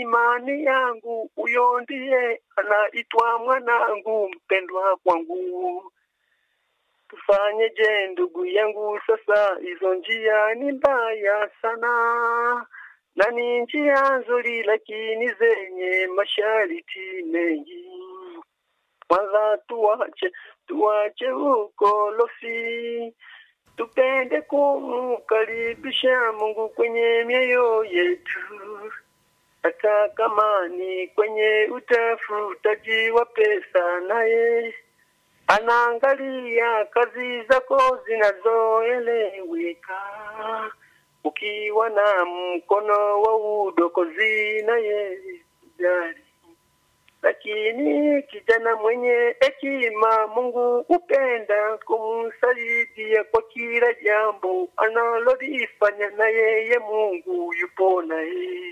imani yangu, huyo ndiye anaitwa mwanangu mpendwa kwangu. Tufanyeje ndugu yangu sasa? Hizo njia ni mbaya sana, na ni njia nzuri, lakini zenye masharti mengi. Kwanza tuache tuache ukolofi, tupende kumkaribisha Mungu kwenye mioyo yetu, hata kama ni kwenye utafutaji wa pesa, naye anaangalia kazi zako zinazoeleweka. Ukiwa na mkono wa udokozi, naye jari lakini kijana mwenye hekima Mungu hupenda kumsaidia kwa kila jambo analolifanya, na yeye Mungu yupo naye.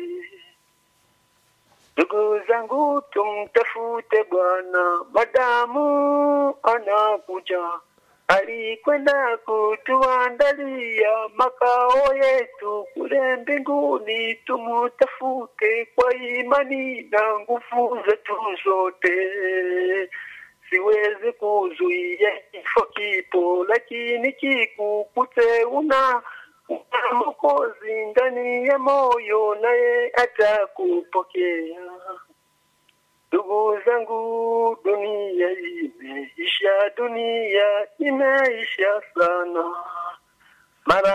Ndugu zangu, tumtafute Bwana madamu anakuja. Alikwenda kutuandalia makao yetu kule mbinguni. Tumutafute kwa imani na nguvu zetu zote. Siwezi kuzuia kifo kipo, lakini kikukute una una Mwokozi ndani ya moyo, naye atakupokea. Ndugu zangu, dunia imeisha, dunia imeisha sana. Mara